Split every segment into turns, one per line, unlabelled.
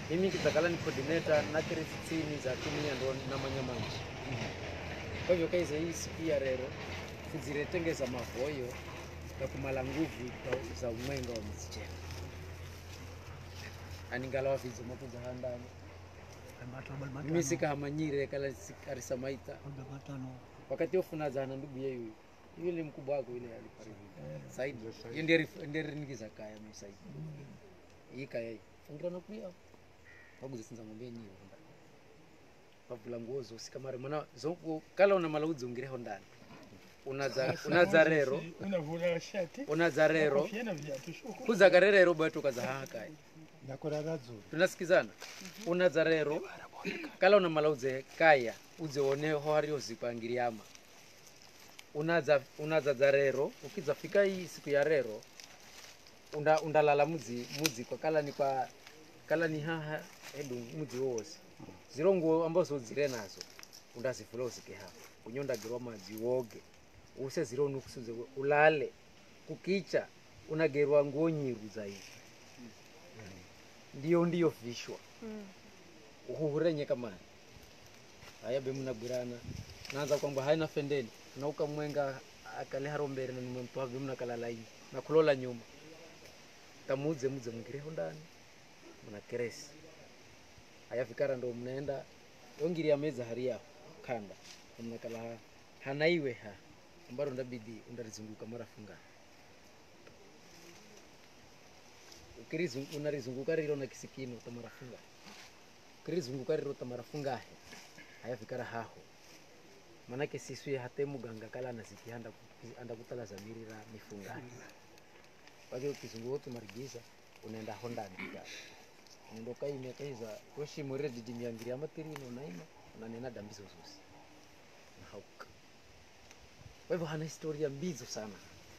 mimi kitakala ni coordinator na kiri sitini za timu ya ndo na manyamanji kwa hivyo kaiza hii siku ya rero kuziretengeza mavoyo na kumala nguvu za- za umwenga wa mzichena aningalawa vizo makuza handani mimi sikahamanyire kala arisamaita wakati ofuna zana ndugu yeyu yule mkubwa wako yule alifariki saidi hiyo ndiye rif- ndiye rinikiza kaya mimi saidi hii kaya hii fungira na kuya waguze sinza ngombe nyiwe ndani pavula nguo zosi kamare mana zonku kala una malaudzi ungireho ndani unaza unaza rero
unavula shati
unaza rero
kofia na viatu shuku
kuzaga rero bwetu kaza haha kaya
nakorara dzuri
tunasikizana unaza rero kala una malaudze kaya udze oneho hariyo zikwangiriama unaza unaza za rero ukiza fika hii siku ya rero unda, undalala mudzi mudzi kwa kala ni kwa kala ni haha edu mudzi wowose ziro nguo ambazo zire nazo undazivula uzike hapo unyondagirwa madzi woge use ziro nukusuze ulale kukicha unagerwa nguo nyiru zaidi ndiyo ndiyo vishwa uhuhurenye kamani haya bemunabwirana naanza kwamba haina fendeni nauka mwenga akaleharo mbere nanimwemtwa bemunakalalaini nakulola nyuma kamudze mudze mungireho ndani muna keresi haya fikara ndo mnaenda ongiri ya meza hari yaho kanda mnakala ha hanaiwe ha ambaro ndabidi undarizunguka mara funga ukirizungu- unarizunguka riro na kisikino tamarafunga ukirizunguka riro tamarafungahe haya fikara haho manake siswi hate muganga kala anaziki anda ku- anda kutala zamirira mifungahe kwake ukizunguka tumarigiza unaenda ho ndani kikara unaenda ukaimya kaiza weshimurire didimiangiri amatirino unaima unanena dambizo zosi nahauka kwa hivyo hana historia mbizo sana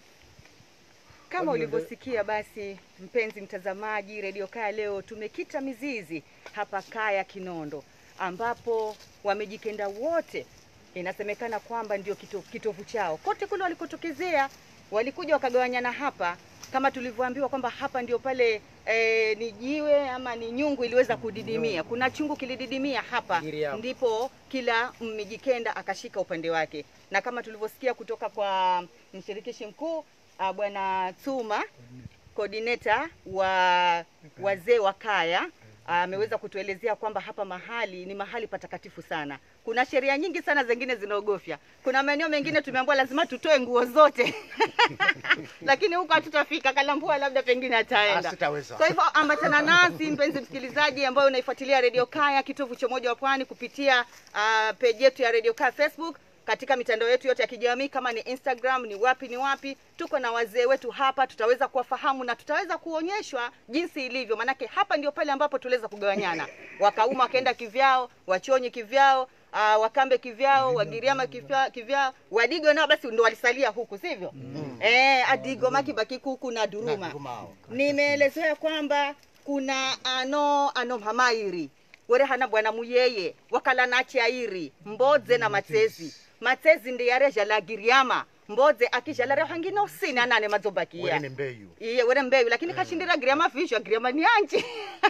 Kama
Kwa hiyo ndio-
ulivyosikia basi, mpenzi mtazamaji, redio Kaya leo tumekita mizizi hapa Kaya Kinondo, ambapo wamejikenda wote, inasemekana kwamba ndio kito, kitovu chao. Kote kule walikotokezea walikuja wakagawanyana hapa, kama tulivyoambiwa kwamba hapa ndio pale e, ni jiwe ama ni nyungu iliweza kudidimia. Kuna chungu kilididimia hapa,
Giriama.
ndipo kila mmijikenda akashika upande wake, na kama tulivyosikia kutoka kwa mshirikishi mkuu uh, bwana Tsuma coordinator wa wazee wa kaya ameweza kutuelezea kwamba hapa mahali ni mahali patakatifu sana. Kuna sheria nyingi sana zingine zinaogofya. Kuna maeneo mengine tumeambiwa lazima tutoe nguo zote lakini huko hatutafika. Kalambua labda pengine ataenda.
Sitaweza.
Kwa hivyo ambatana nasi mpenzi msikilizaji, ambayo unaifuatilia Radio Kaya, kitovu cha umoja wa pwani, kupitia uh, page yetu ya Radio Kaya Facebook, katika mitandao yetu yote ya kijamii, kama ni Instagram, ni wapi ni wapi. Tuko na wazee wetu hapa, tutaweza kuwafahamu na tutaweza kuonyeshwa jinsi ilivyo, manake hapa ndio pale ambapo tuliweza kugawanyana, wakauma wakaenda kivyao, wachonyi kivyao Uh, wakambe kivyao wagiriama kivya- kivyao wadigo nao basi ndo walisalia huku sivyo mm. eh, adigo makibaki kuku na duruma
Durumao.
nimeelezewa kwamba kuna ano ano mhamairi were hana bwana muyeye wakala nachi airi mbodze na matsezi matsezi ndi yare jala giriama mbodze akijala re hangina usini anane madzobakia
Wene mbeyu.
iye were mbeyu lakini kashindira giriama vizho giriama ni anji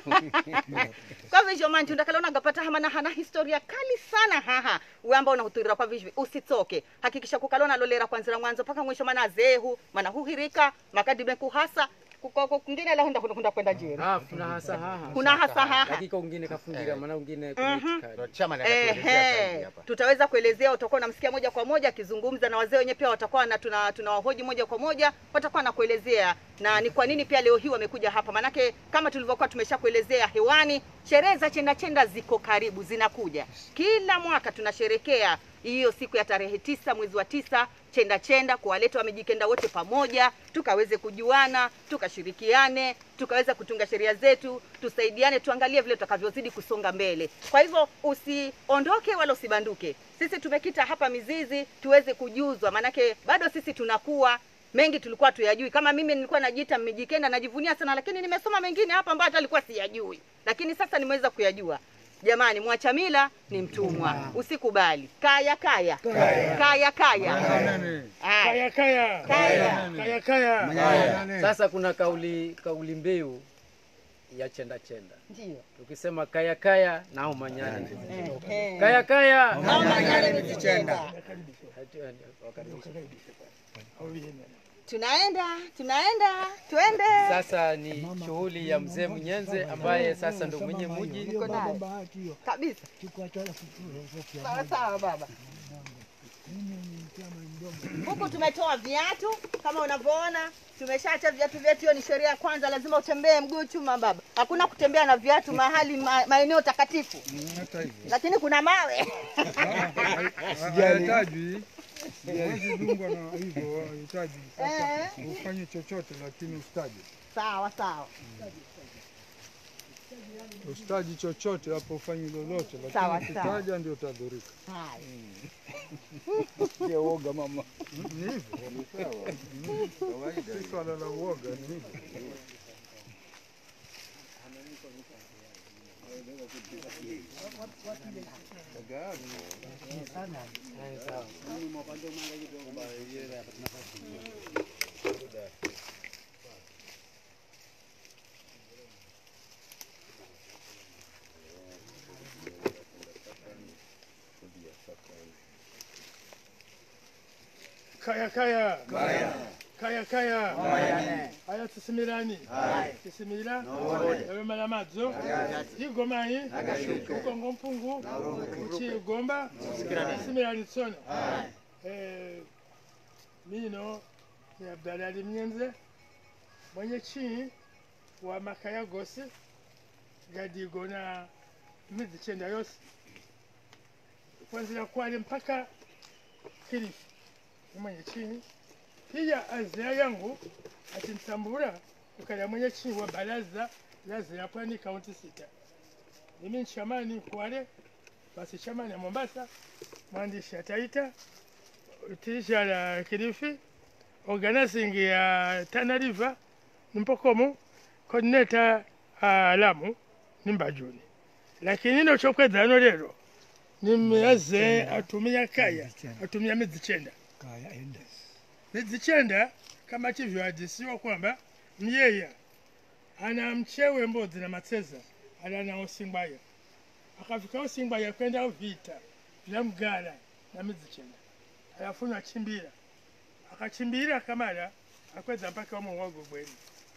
kwa vizho manji undakalaona gapata hamana hana historia kali sana haha wamba unahuturira kwa vizho usitsoke hakikisha kukalona lolera kwanzira mwanzo mpaka mwisho mana zehu mana huhirika makadime kuhasa kuko kungine la hunda hunda kwenda jeri
Ah, kuna hasa haha
kuna hasa haha
dakika ungine kafungira
Eh.
maana ungine
Ndio
kuitikadi.
Chama anatuelezea zaidi
Ehe,
hapa.
tutaweza kuelezea, utakuwa unamsikia moja kwa moja akizungumza na wazee wenyewe, pia watakuwa na tuna tunawahoji moja kwa moja, watakuwa na kuelezea na ni kwa nini pia leo hii wamekuja hapa, manake kama tulivyokuwa tumeshakuelezea hewani, sherehe za chenda chenda ziko karibu, zinakuja kila mwaka tunasherekea hiyo siku ya tarehe tisa mwezi wa tisa chenda chenda, kuwaleta wamejikenda wote pamoja, tukaweze kujuana, tukashirikiane, tukaweza kutunga sheria zetu, tusaidiane, tuangalie vile tutakavyozidi kusonga mbele. Kwa hivyo usiondoke wala usibanduke. Sisi tumekita hapa mizizi tuweze kujuzwa, maanake bado sisi tunakuwa mengi tulikuwa tuyajui. Kama mimi nilikuwa najiita mmijikenda, najivunia sana, lakini nimesoma mengine hapa ambayo hata alikuwa siyajui, lakini sasa nimeweza kuyajua. Jamani, mwacha mila ni mtumwa, usikubali. Kaya kaya kaya kaya, Aya.
Kaya kaya.
Kaya.
Kaya kaya.
Haya, sasa kuna kauli kauli mbiu ya chenda chenda
Ndio.
tukisema kaya kaya nao manyane
Ehe.
kaya kaya
Mama Nyale Mizichenda.
Wakaribisha.
au yeye
Tunaenda, tunaenda, twende.
sasa ni shughuli ya mzee Mnyenze ambaye sasa ndo mwenye muji
Niko naye.
bahati hiyo
Kabisa.
chukua toa fufu
Sawa sawa baba. Huku tumetoa viatu kama unavyoona, tumeshaacha viatu vyetu. Hiyo ni sheria ya kwanza, lazima utembee mguu chuma baba. Hakuna kutembea na viatu mahali ma, maeneo takatifu,
hata hivyo
lakini kuna mawe
hayatajwi huwezi dungwa na hivyo hahitaji
Eh.
ufanye chochote lakini ustaji
sawa sawa
ustaji chochote hapo ufanyi lolote
Sawa,
lakini
sawa.
ukitaja ndio utadhurika
haya.
ndio uoga mama ni hivyo si swala la uoga ni hivyo
kaya kaya kaya kaya aya tusimirani tusimira yabemala madzo igomayi ukongo mpungu uchigomba tusimirani tsono Eh, mino ni abdalali mnyenze mwenye chini wa makaya gosi gadigona midzi chenda yose kuanzia kwale mpaka kilifi ni mwenye chini pia azia yangu atimtambura ukala mwenye chini wa baraza la Zira Pwani kaunti sita. Mimi ni chamani Kwale, basi chamani ya Mombasa, mwandishi ya Taita, tisha la Kilifi, organizing ya Tana River, Nimpokomo, coordinator uh, Lamu, Nimbajuni. Lakini ino chokwedzano lero nimeaze atumia kaya atumia midzi chenda
kaya endes
midzi chenda kama chivyoadisiwa kwamba myeya ana mchewe mbodzi na matseza ala na usingwaya akafika usingwaya kwenda vita vya mgala na midzi chenda alafuno achimbira akachimbira kamala akwedza mpaka wamuhogo gweni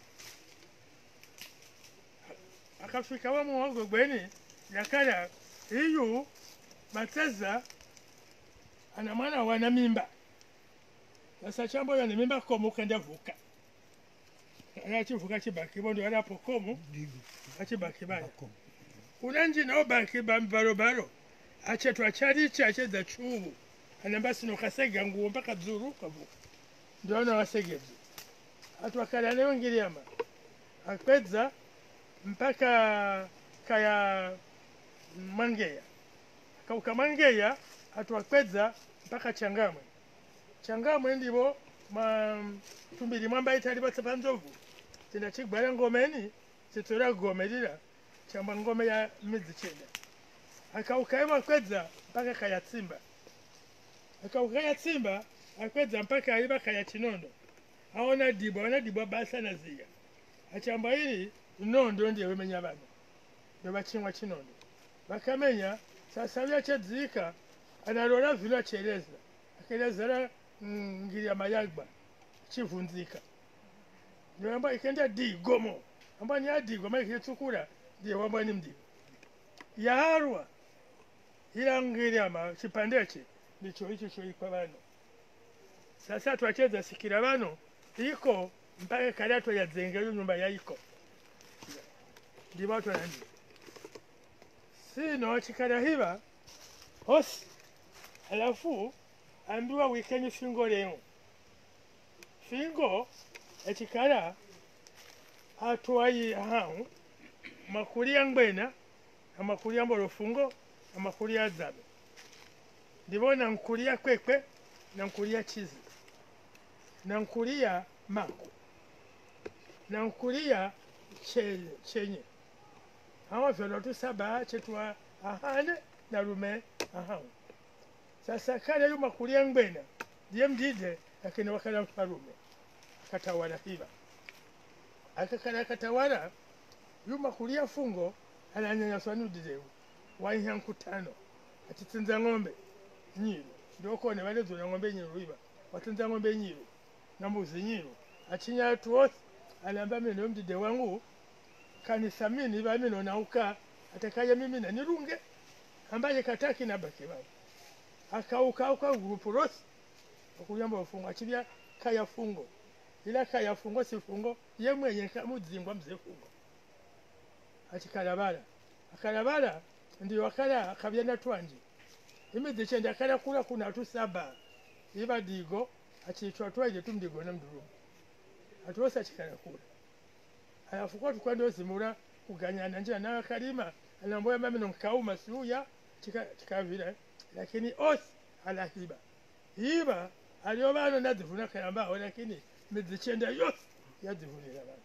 akafika wamuhogo gweni yakala iyu matseza ana mwana wana mimba sasa chambo yana mimba komu kenda vuka anachivuka chibaki bondo anapo komu
digo
achibaki baya
bakom
unanji nao baki bambarobaro achetu acharichi achedza chuvu anamba sino kasega nguo mpaka dzuru kavuka ndio ana wasegedzi atu akala nayo ngiriama akwedza mpaka kaya mangeya kauka mangeya atu akwedza mpaka changamwe changamwe ndivo ma tumbiri mwamba itali patsapa nzovu tina chigwara ngomeni chitora gome lila chamba ngome ya midzi chenda akaukaima akwedza mpaka kaya tsimba akaukaya tsimba akwedza mpaka aiva kaya chinondo aona dibwa aona dibwa basa na ziya achamba ili nondo ndiye wemenya vana ndo vachimwa chinondo vakamenya sasa vyachedzika analola vino achereza akelezera mm, ngiri ya mayagba chivunzika ndio amba ikenda digomo amba ni adigo maana ikitsukura ndiye wamba ni mdigo yaharwa ila ngiri ama chipandeche ndicho icho choikwa vano sasa twachedza sikira vano iko mpaka kalato yadzengero nyumba yaiko ndivatwa nandi sino chikala hiva hosi alafu ambiwa wikeni fingo leo fingo echikala atwayi hau makulia ngbena amakulia mbolofungo amakulia zabe ndivona nkulia kwekwe na nkulia chizi na nkulia mako na nkulia che- chenye hawa vyolotu saba chetwa ahane na lume ahau sasa kale yu makulia ngbena ndiye mdide lakini wakala mfalume akatawala hiva akakala akatawala yuma kulia fungo ananyanyaswa nudirewu waiha nkutano atitsinza ng'ombe nyiru ndokone valezona ng'ombe nyiru iva watsinza ng'ombe nyiru na mbuzi nyiru achinya tuosi alamba mino yomdide wangu kanisa mini iva mino nauka atakaya mimi na nirunge ambaye kataki na baki baba akauka auka grupu rosi okuyamba ofungo achibya kaya fungo ila kaya fungo si fungo ye mwenye kamuzingwa mze fungo achikalabala akalabala ndiyo akala akabya natwanje imizi chende akala kula kuna tu saba iba digo achitwa twaje tumdigo na mdurumu atuosa chikala kula alafu kwa tukwa ndio zimura kuganyana njia nayo kalima anamboya mami nonkauma siuya chika chikavira lakini osi alahiba iba aliyo bano nazivuna kalambao lakini mizichenda yose yazivunira bano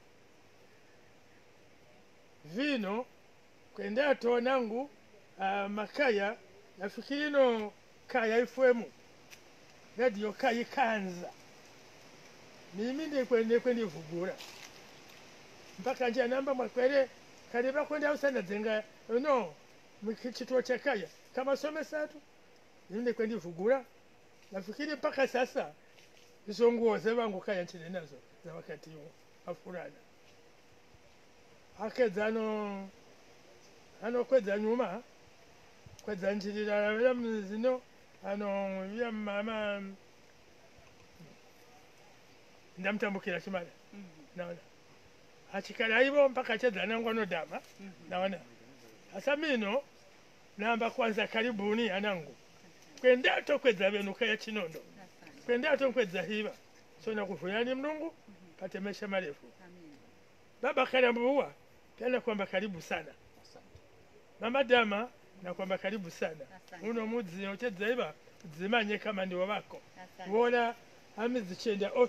vino kwenda tonangu uh, makaya nafikiri no kaya ifwemu radio kaya ikanza mimi ndikwende kwendivugura mpaka njia namba mwakwere kale bakwenda usana zenga no mkituo cha kaya kama some satu mimi ndikwendivugura nafikiri mpaka sasa hizo nguo zevangu kaya nchini nazo za wakati huo afurana akedza ano anokwedza nyuma kwedza njirira vya mzino ano vya mama ndamutambukira chimala naona achikala ivo mpaka chedza nangu anodama naona hasa mino namba kwanza karibuni anangu kwendato kwedza venuka ya chinondo kwendato kwedza hiva sona kuvuyani mnungu pate maisha marefu baba karambuwa tena kwamba karibu sana mama dama na kwamba karibu sana uno mudzi ochedza iva dzimanye kama ndiwo vako wona amizichenda o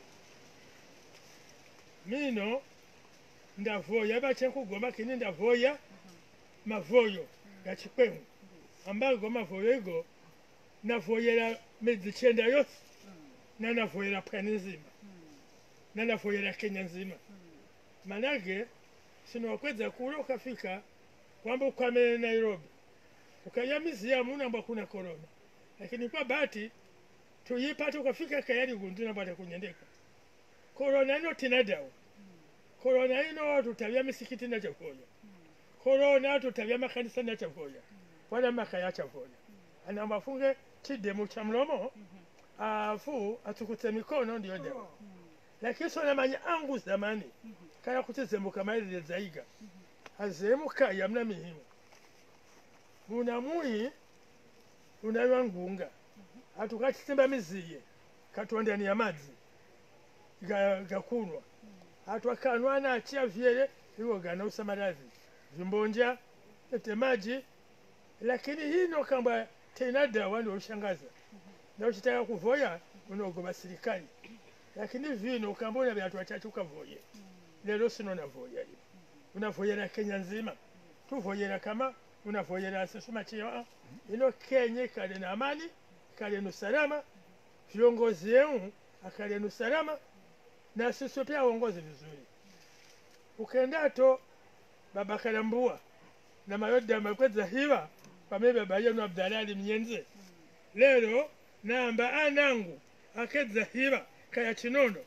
mino ndavoya vachekugoma kini ndavoya mavoyo gachikwemu ambago mavoyo igo navoyera midzichenda yose nanavoyera pwani nzima nanavoyera kenya nzima manake sinokwedza kule ukafika kwamba ukwamene nairobi ukaya miziamu namba kuna korona lakini kwa bahati tuyipata ukafika kayari gundu nambata kunyendeka korona ino tina dawa korona ino tutavya misikiti nachakoya korona tutavya makanisa nachakoya wala makaya chakoya anamba afunge chidemu cha mlomo afu atukutse mikono ndiyo dawa lakini sonamanya angu zamani kaya kuti zembuka mairire zaiga azemuka yamna mihimu muna muyi unaywa ngunga atukatisimba miziye katondani ya madzi ga- gakunwa atu akanwa na achia vyele iwo gana usamarazi vimbonja ete maji lakini hino kamba tena dawa ndio ushangaza na uchitaka kuvoya unaogoba serikali lakini vino ukambona vyatu wachache ukavoye lero sino navoya hivi unavoyera kenya nzima tuvoyera kama unavoyera sisuma chio ino kenya ikale na amani ikale na usalama viongozi yenu akale na usalama na sisi pia uongozi vizuri ukendato baba kalambua na mayoda makweza hiva pame baba yenu abdalali mnyenze lero namba anangu akedza hiva kaya chinono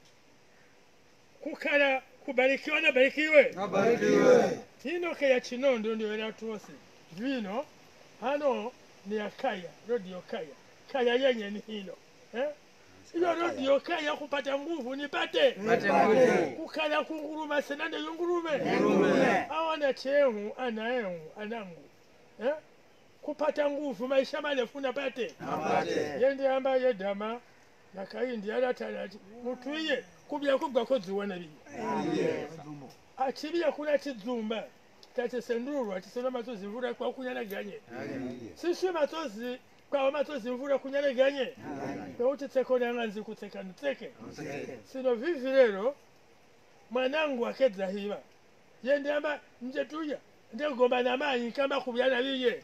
kukala kubarikiwa na barikiwe hino kaya chinondo ndio era tuose vino hano ni akaya rodio kaya kaya yenye ni hino eh? iyo rodio kaya kupata nguvu nipate kukala kunguruma senande yungurume awana chehu anaehu anangu eh? kupata nguvu maisha marefu napate yende ambaye dama nakaindi alatalati mutwiye kubya kubwako ziwona biye achibya kuna chizumba tachesendurwa chisona mazozi mvura kwa kunyalaganye siswe mazozi kwawo mazozi mvura kunyalaganye nouti tseko nanganzi kutseka nitseke sino vivi lero mwanangu akedza hiva yende amba nje tuya ndegomba na mayi nkamba kubyana biye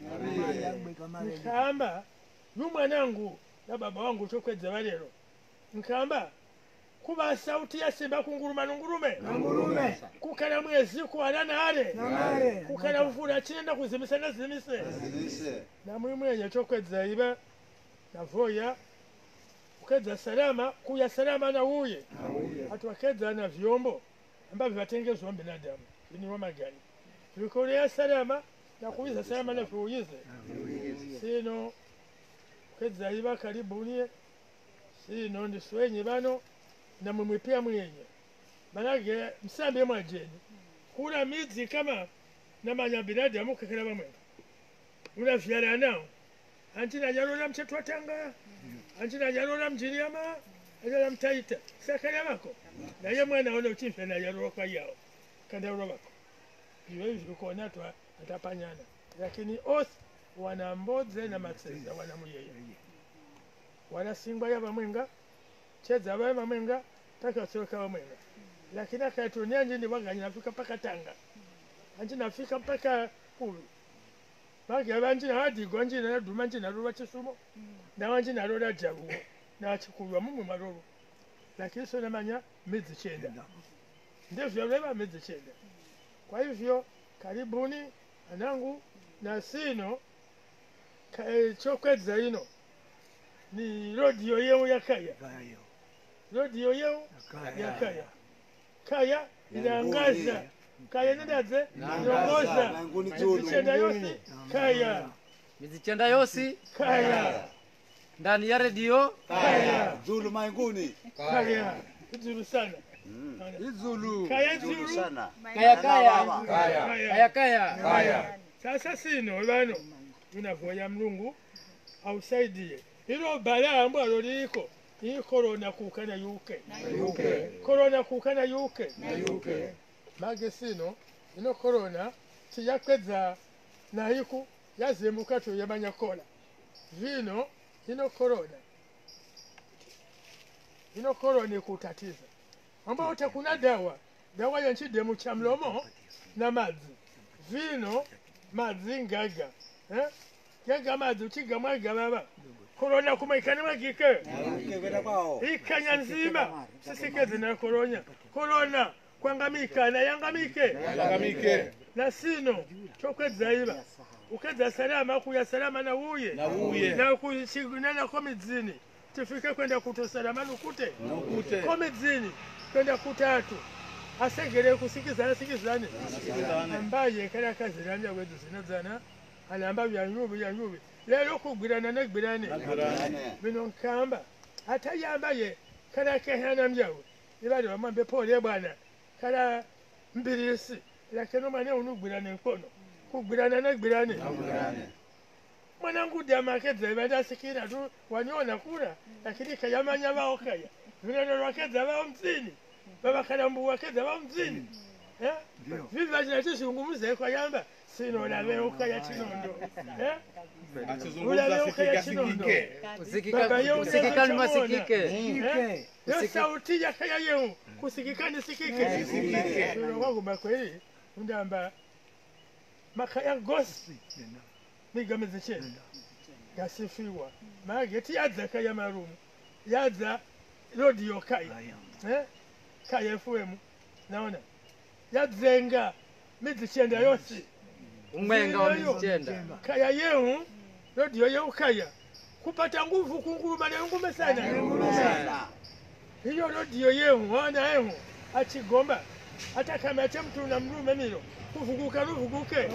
nkamba yu mwanangu na baba wangu chokwedza valero nkamba kuba sauti ya simba kunguruma nungurume
Ngurume.
kukana mwezi kuwana nale
Nangare.
kukana mvula chinenda kuzimisa nazimise na mwimwenye chokwedza iba navoya ukedza salama kuya salama na uye hatu wakedza na vyombo ambavyo vatengezwa binadamu viniwa magani vikolea salama na kuiza salama na viuyize sino ukedza iba karibunie sino ndiswenye bano na mwimwi pia mwenye manake msambe mwajeni kuna midzi kama namanya binadamu kakela bamwenga unavyala nao antinajalola mchetu watanga antinajalola mjiriama ajala mtaita sakala bako naye mwana ona uchimfe najalola kwa yao kandaulo bako iwe hivi ukona tu atapanyana lakini os wana mbodze na matseza wana muyeye wana singwa ya bamwenga cheza baye bamwenga taka soka bamwenga lakini akatunia njini waganya nafika mpaka tanga anji nafika mpaka ulu bage banji nawadigwa nji naduma nji nalolwa chisumo nawanji nalola jaluwo nachikulwa mumwe malolo lakini so namanya midzi chenda ndivyo leba midzi chenda kwa hivyo karibuni anangu na sino ka- eh, chokwedza ino ni rodiyo yeu yakaya
Kayo.
rodiyo yeu
Kaya.
yakaya kaya inaangaza kaya nendaze inongoza mizichenda yose kaya
mizichenda yosi
kaya
ndani ya redio
kaya
Zulu mainguni.
kaya izulu sana
Izulu.
kaya zulu
kaya kaya
kaya
kaya kaya
kaya sasa sino bano tunavoya mlungu ausaidie ilo balaa ambalo liliko hii korona kuka na yuke korona kuka na yuke mage sino ino korona tiyakwedza nayiku yazimuka tu yamanyakola vino ino korona ino korona ikutatiza ambao takuna dawa dawa yanchidemu cha mlomo na madzi vino madzi ngaga eh? gaga madzi uchigamwaga baba korona kumaikani mwagike
Kevera kwao.
ikanya nzima sisikeze na koronya korona kwangamikana yangamike
Lagamike.
na sino chokwedza iba ukedza salama kuya salama na uye na uye na kuchigunana kwa midzini tifike kwenda kuto salama nukute
Nukute.
kwa midzini kwenda kutatu asegere kusikizana sikizane ambaye kala kaziranja wedu zinazana alamba byanyubi byanyubi lero kugwirana negwirane bino nkamba ate yambaye kala kehana mjawe ibali wamwambe pole bwana kala mbirisi lakini mwane unugwirana enkono kugwirana negwirane mwanangu damakeza ibada sikira tu waniona kula lakini kayamanya bao kaya vineno lwakeza bao mzini babakalambu wakeza bao mzini Eh? viva tinatizungumuza kwayamba sino laveuka ya chinondo Eh? ulaveuka ya chinondo Baba yeu
kusikika ni
neno
masikike
Eh? yo sauti yakaya yeu kusikika nisikike ino kwaguma kweli undamba makaya gosi nigameze chena gasifiwa mageti yadza kaya marumu yadza rodiyo kaya eh? kaya fm naona yadzenga midzichenda yose
umwenga wa mizichenda
kaya yeu rodiyo yeu kaya kupata nguvu kunguruma nengume sana hiyo rodiyo yeu wana yeu achigomba hata kama ate mtu na mrume milo kuvuguka luvuguke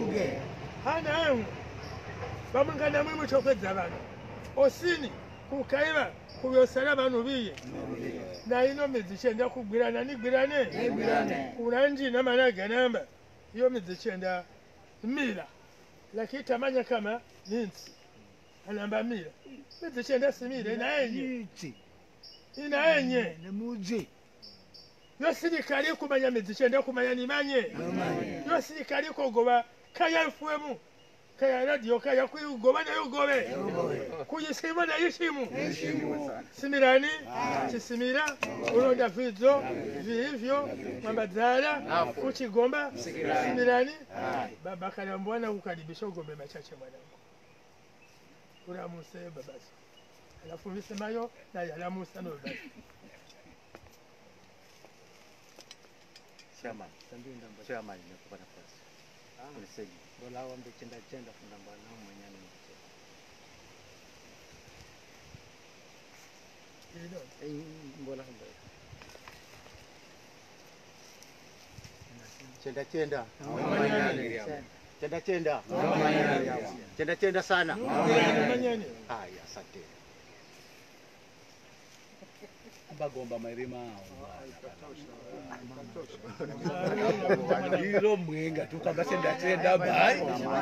hana yeu bamwingana mwimu chokwedza bano osini kukaiba kubyosala bano biye na ino mizichenda kugwirana nigwirane kuna njina mana ganamba iyo mizichenda mila lakini tamanya kama ninsi anamba mila mizichenda simila inaenye
Iti.
inaenye
Nemuzi.
yo sirikali kumanya mizichenda kumanya nimanye yo sirikali kogoba kaya efuemu kaya radio kaya kuigoba nayo gobe kuyisima nayo isimu simirani chisimira ulonda vidzo viivyo mwambadzala kuchigomba simirani baba kalambwana kukaribisha ugombe machache mwanangu ulamuse babasi alafu visemayo naye alamusa no babasi
chairman chairman nimekupa nafasi unisaidia
bolawambe chenda chenda fundambana umanyani mbola
chenda chenda chenda chenda chenda chenda sana
manyani
haya asante
bagomba mairima ilo mwenga tukamba chenda chenda bai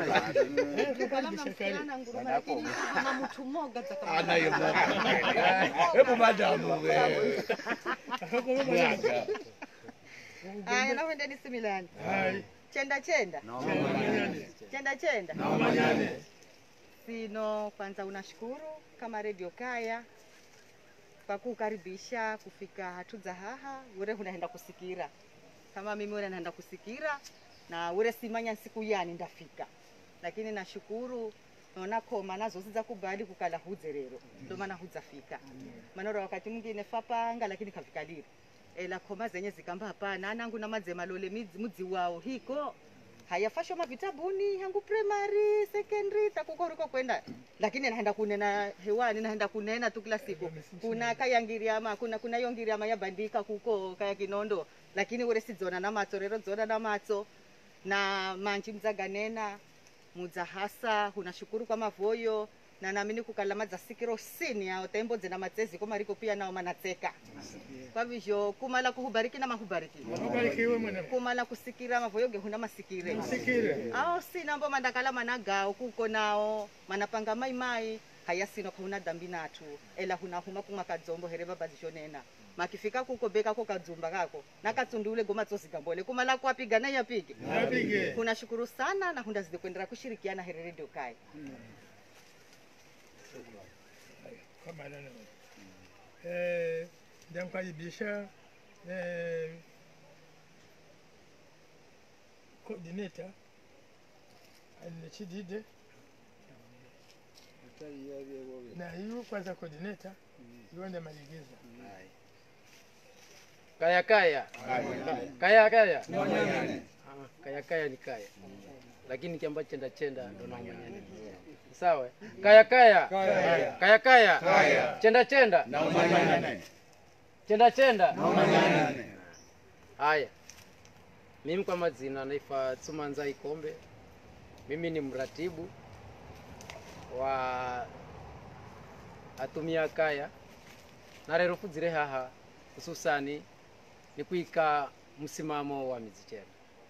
anaye moka hebu madamu we mwaga
Aya, nakwendeni similani. Chenda chenda. Chenda chenda. Sino kwanza unashukuru kama Radio Kaya kwa kukaribisha kufika hatuza haha ure unaenda kusikira kama mimi ure naenda kusikira na ure simanya siku yani ndafika lakini nashukuru naona koma nazo siza kubali kukala hudze rero ndo maana hudzafika manoro wakati mwingine fapanga lakini kafika liri ela khoma zenye zikamba hapana anangu na madze malole midzi- mudzi wao hiko hayafashwa mavitabuni hangu primary secondary takukoriko kwenda lakini naenda kunena hewani naenda kunena tu kila siku kuna kayangiriama kuna kuna yongiriama yabandika kuko kaya kinondo lakini ure sidzona na matso rero dzona na matso na manji mdzaganena mudzahasa unashukuru kwa mavoyo na namini kukala madzasikiro sini yao taimbodze na matsezi komariko pia nao manatseka kwa vizho kumala kuhubariki na mahubariki
ubarikiwe mwana
kumala kusikira mavoyo gehuna masikire
sikire
ao sina mbo mandakala managao kuko nao manapanga maimai haya sino kauna dhambi natu ela hunahuma kumwa kadzombo here baba zishonena makifika kuko beka ko kadzumba kako nakatsundule goma tsosigambole kumala kwapiga na yapige
apige
kunashukuru sana na hundazidi kuendelea kushirikiana here redio kai
kama nana eh ndamkaribisha eh coordinator anechidide na hiyo kwanza coordinator iwende maligiza
kaya kaya kaya kaya Ah, kaya kaya ni kaya lakini kiamba chenda chenda ndo naumanyani sawa kaya kaya kaya kaya chenda chenda chenda chenda haya mimi kwa mazina naifa tsumanza ikombe mimi ni mratibu wa atumia kaya na rero fudzire haha hususani ni kuika msimamo wa mizichena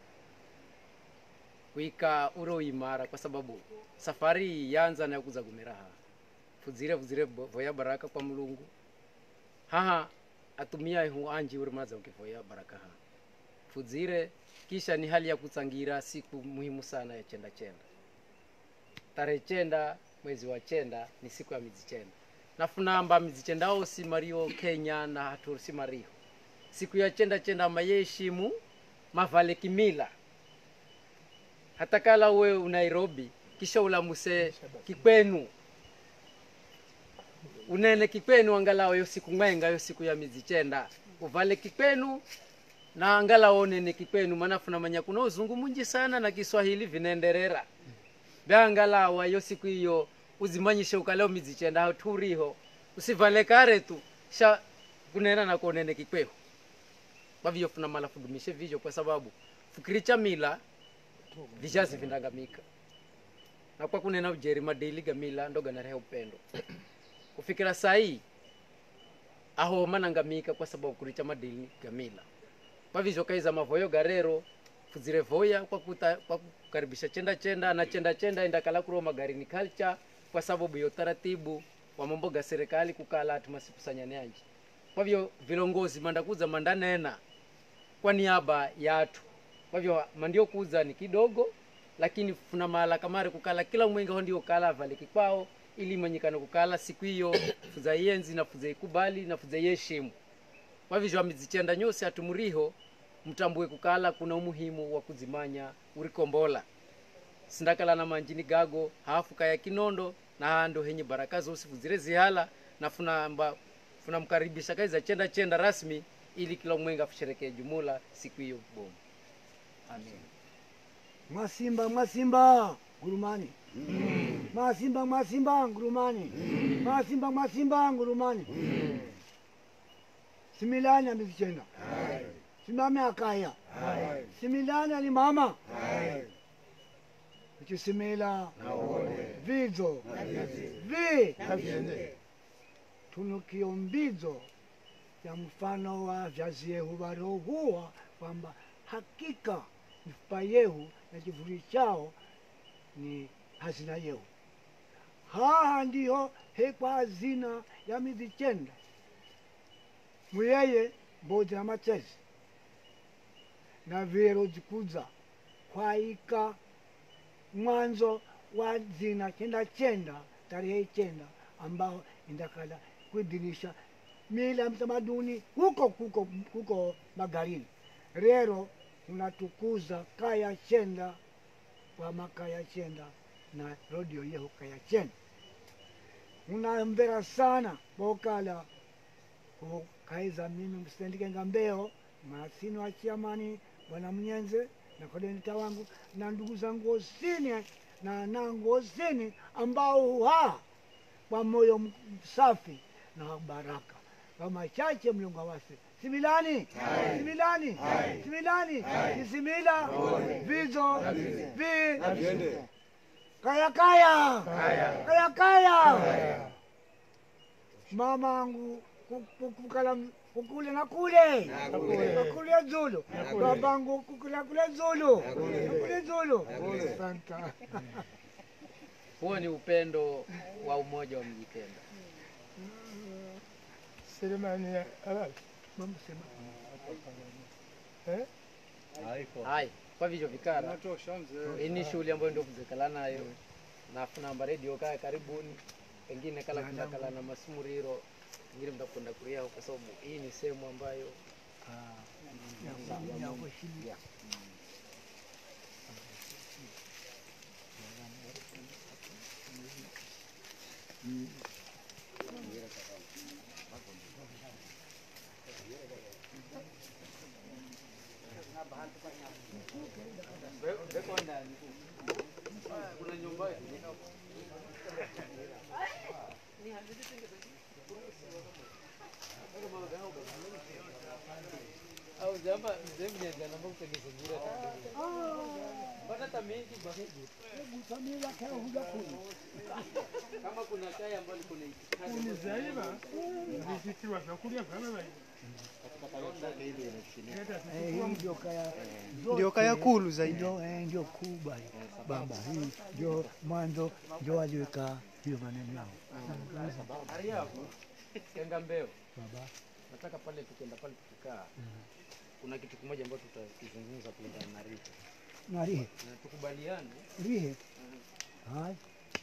kuika uro uimara kwa sababu safari iyi yanza na kuza gumira haha fudzire fudzire bo- voya baraka kwa mulungu haha atumia ihu anji uri maza ukivoya baraka haha fudzire kisha ni hali ya kutsangira siku muhimu sana ya chenda chenda tarehe chenda mwezi wa chenda ni siku ya mizi chenda nafunamba mizi chenda osi mario kenya na hatusi mario siku ya chenda chenda mayeshimu mavale kimila hata kala uwe unairobi kisha ulamuse kikwenu unene kikwenu angalau yo siku mwenga yo siku ya mizi chenda uvale kikwenu na angalau onene kikwenu maana funamanya kuna uzungu munji sana na kiswahili vinaenderera vyangalau ayo siku hiyo uzimanyishe ukaleo mizi chenda haturiho usivale kare tu sha kunena na kuonene kikweho kwavyo funa mala fudumishe vivyo kwa sababu fukiricha mila vishazi vindangamika na kwa kunena ujeri madili gamila ndoga narehe upendo kufikira sahii aho manangamika kwa sababu kuricha madili gamila kwa vizho kaiza mavoyo garero fuzire voya kwa, kuta, kwa kukaribisha chenda chenda na chenda chenda endakala kuroa magarini culture kwa sababu ya utaratibu wa mambo ga serikali kukala ati masikusanyane anji kwa hivyo vilongozi mandakuza mandanena kwa niaba ya atu kwa hivyo mandio kuza ni kidogo lakini funa mahala kamari kukala kila mwenga ho ndio kala avale kikwao ili manyikana kukala siku hiyo fuza yenzi na fuza ikubali na fuza yeshimu kwa hivyo amizichenda nyose atumuriho mtambue kukala kuna umuhimu wa kuzimanya urikombola sindakala na manjini gago hafu kaya kinondo na hando henye baraka zosi fuzire zihala na funamba funamkaribisha kaiza chenda chenda rasmi ili kila mwenga fusherekee jumula siku hiyo bomu
Mwasimba mwasimba ngurumani. Mwasimba mwasimba ngurumani. Mwasimba mwasimba ngurumani. Similani amezichenda. Simame akaya. Similani alimama. Ichisimila vidzo vi tunukio mbidzo ya mfano wa vyazi yehu varohuwa kwamba hakika mifupa yehu na kivuli chao ni hazina yehu haha ndiho hekwa hazina ya mizichenda muyeye mbodzi na machezi na vero zikudza kwaika mwanzo wa zina chenda chenda tarehe chenda ambao indakala kuidhinisha mila mtamaduni huko huko huko magarini rero unatukuza kaya chenda kwa makaya chenda na rodio yeho kaya chenda unambera sana bokala kukaiza mimi msitendike ngambeo masino achiamani bwana mnyenze na kodenita wangu na ndugu zangu osini na nangu osini ambao huha kwa moyo m- safi na baraka kwa machache mlungu awase similani similani similani isimila vizo vi kaya kaya kaya kaya mamangu ku- ku- kukala kukule na kule kakule zulu babangu kukula kule zulu kule zulu santa
huo ni upendo wa umoja wa mjipenda
Selemani abali.
mama sema
Eh?
hai kwa vivyo vikara hii ni shughuli ambayo ndio kuzekala nayo nafunamba redio kaya karibuni pengine kala kundakala na masumuriro ingine mtakwenda kuria kwa sababu hii ni sehemu ambayo au jamba mzee mnyaga namba kutengeza jira bana tamingi baheji kama kuna kaya ambayo kuna itikadi
Kuni zaiba vizitirwa vyakulya vyama bali.
hii ndio kaya
Ndio kaya kulu zaidi.
ndio eh, ndio kubwa hii. baba hii ndio mwanzo ndio waliweka hiyo maneno yao
Hari hapo kenga mbeo
baba
nataka pale tukienda pale tukikaa kuna kitu kimoja ambacho tutakizungumza kulingana na Rita
na rihe
na tukubaliane
rihe hai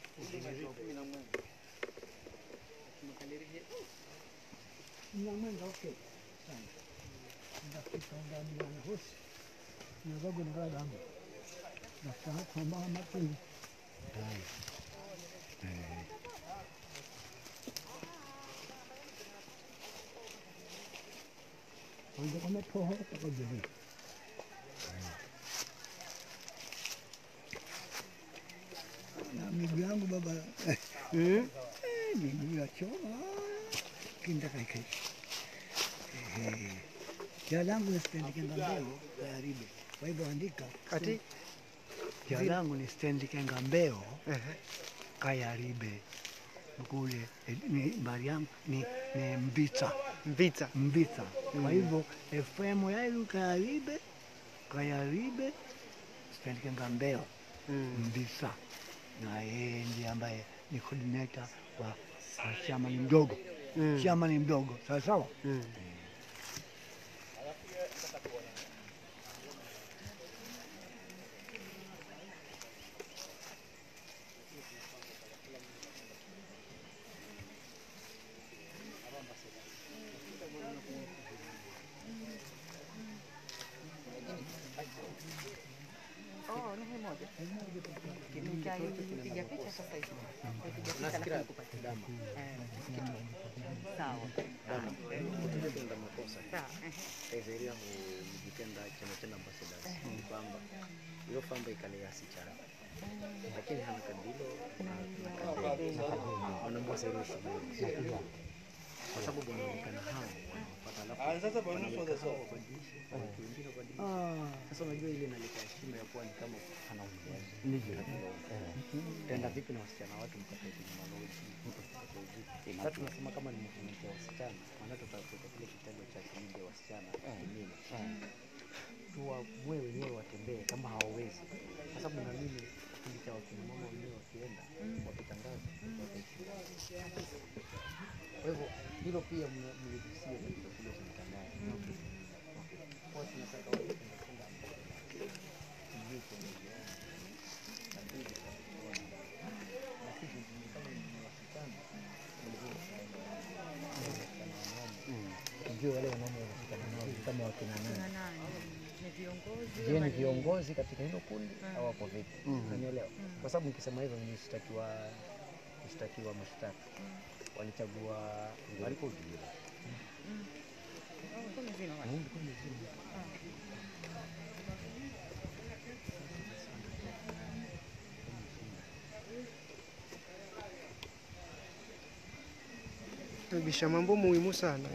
nyamwenda okay sana ndafika ndani ya hosi navago nagadangu nasaa kwamba mapili hai kwanza kametoho takajeri na miguu yangu baba eh, miguu ya choma kinda kaikai jina langu ni Stanley Kengambeo Kayaribe. Kwa hivyo andika
Ati
jina langu ni Stanley Kengambeo
ehe.
Kayaribe kule eh, ni mbari yangu ni, ni Mbita
Mvita.
Mbita. Kwa hivyo FM yailu Kayaribe Kayaribe Stanley Kengambeo
Mm.
Mbisa, na yeye ndiye ambaye ni coordinator wa wa chama ni mdogo
Mm.
chama ni mdogo sawa sawa.
Mm.
Piga picha sasa hivi. Piga picha
Nafikira
alafu nikupatie.
dama
Eh, Sawa.
dama kutenda makosa
Sawa. eh.
kaizeria mujitenda chena chena ambassadors ni kwamba iyo famba ikale yasi chana lakini hana kadilo na kadilo wanambosa ile shughuli kwa sababu wanaonekana hao wanapata alafu
sasa bwana
wanaweka hao wabadilishe waweke wengine wabadilishe sasa unajua ile inaleta heshima ya kuwa ni kama ana uwezo tenda vipi na wasichana watu mkakae kwenye maloji sasa tunasema kama ni movement ya wasichana maana tutakuta kile kitengo cha kulinda wasichana kimila tuwamue wenyewe watembee kama hawawezi kwa sababu naamini kipindi cha wakina mama wenyewe wakienda wakitangaza wataishi kwa hivyo hilo pia mna- mligusia katika kule cha mtandao kwa tunataka wale tunapenda tujue kuongezeana lakini tutakuona na sisi kama ni wasichana tujue wale wanaume wanashikana nao ni kama wakina nani
Na nani? Ni viongozi
je
ama
ni
ni-
viongozi katika hilo kundi au wako vipi unanielewa kwa sababu nikisema hivyo nishtakiwa kushtakiwa mashtaka walichagua walipojua
Oh, kumi zima wale.
Tabisha mambo muhimu sana.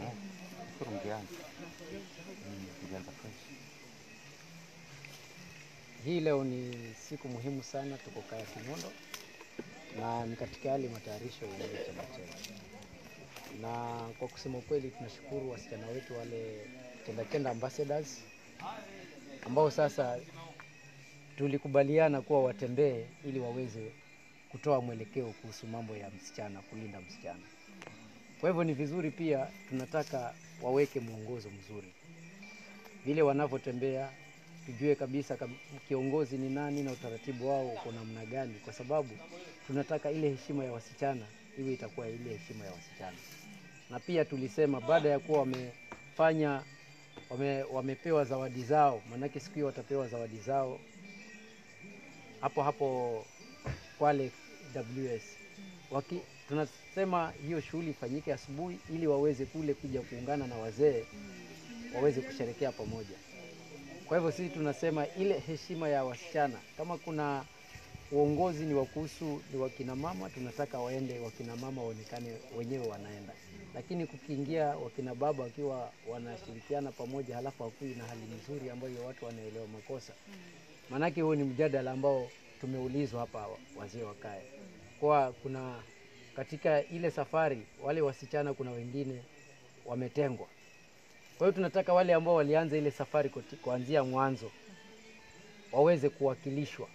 hii leo ni siku muhimu sana tuko kaya kimondo na ni katika yale matayarisho ya ile chama chetu na kwa kusema ukweli tunashukuru wasichana wetu wale chenda chenda ambassadors ambao sasa tulikubaliana kuwa watembee ili waweze kutoa mwelekeo kuhusu mambo ya msichana kulinda msichana kwa hivyo ni vizuri pia tunataka waweke mwongozo mzuri vile wanavyotembea tujue kabisa kab- kiongozi ni nani na utaratibu wao uko namna gani, kwa sababu tunataka ile heshima ya wasichana iwe itakuwa ile heshima ya wasichana. Na pia tulisema baada ya kuwa wamefanya wame, wamepewa zawadi zao, maanake siku hiyo watapewa zawadi zao hapo hapo Kwale WS Waki, tunasema hiyo shughuli ifanyike asubuhi ili waweze kule kuja kuungana na wazee waweze kusherekea pamoja. Kwa hivyo sisi tunasema ile heshima ya wasichana, kama kuna uongozi ni wa kuhusu ni wakina mama, tunataka waende wakina mama waonekane wenyewe wanaenda, lakini kukiingia wakina baba wakiwa wanashirikiana pamoja, halafu hakui na hali nzuri ambayo watu wanaelewa makosa, maanake huo ni mjadala ambao tumeulizwa hapa wazee wa kaya, kwa kuna katika ile safari wale wasichana, kuna wengine wametengwa kwa hiyo tunataka wale ambao walianza ile safari kuti- kuanzia mwanzo waweze kuwakilishwa